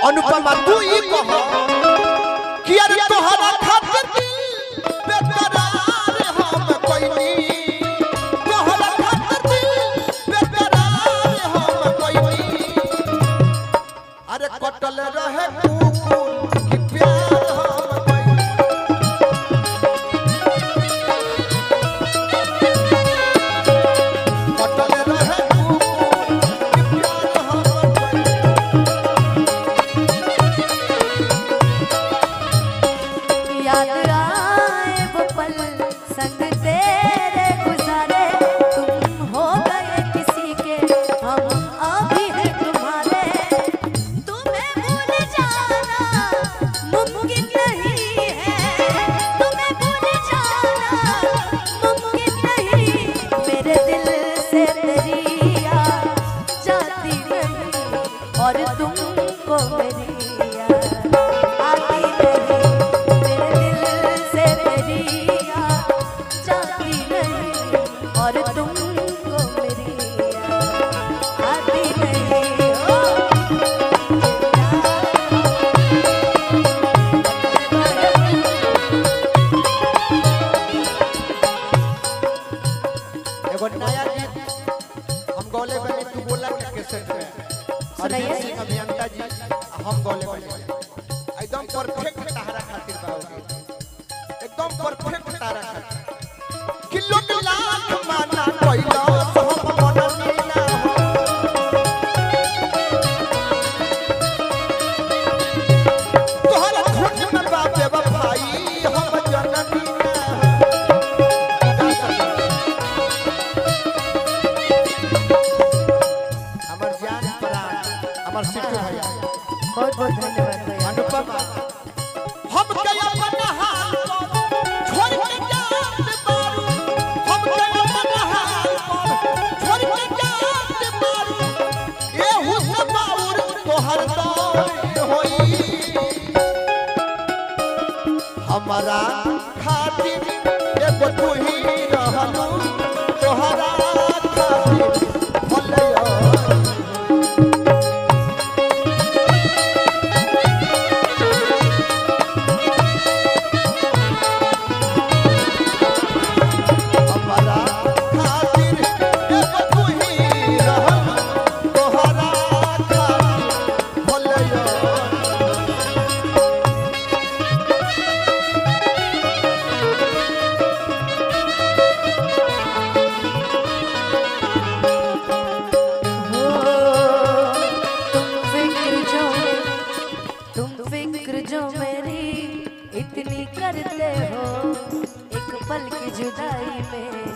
अनुपमा तू ही कह कि अरे तोहरा खातिर दिल बेकरार हम कोइनी तोहरा खातिर दिल बेकरार हम कोइनी अरे कटल रहे कुकुर कि प्यार हम कोइनी कटल रहे कुकुर कि प्यार हम कोइनी याद आए वो पल संग तेरे गुजारे तुम हो गए किसी के हम अभी हैं तुम्हारे तुम्हें भूल जाना मुमकिन नहीं है तुम्हें भूल जाना मुमकिन नहीं मेरे दिल से तेरी याद जाती नहीं और तुमको मेरी याद आती नहीं मेरे दिल से तेरी याद जाती नहीं और तुमको मेरी याद आती नहीं ओ एगो नया गीत हम गौले बने तू बोला के कैसेट में सुनाइए। अरिजीत सिंह अभियंता जी हम गौले बने एकदम परफेक्ट तारा खातिर बा वो गीत। एकदम परफेक्ट तारा खातिर किलो के लाख माना कोइला तो हम मननी ना हो तोहरा खोज में बाबे बफाई हम जननी ना हो हमर जान प्राण हमर सिद्धू भैया बहुत बहुत धन्यवाद भैया अनुपमा हम के अपन हाल पर छोड़ के जात मारू हम के अपन हाल पर छोड़ के जात मारू ए हुस्न बाउर तोहर दौर होई हमारा खातिर एगो तू ही रहलू तोहरा खातिर भलैया हमारा खातिर एगो तू ही रहल तोहरा खातिर भलैया हो तुम फिक्र जो तुम फिक्र जो मेरी इतनी करते हो एक पल की जुदाई में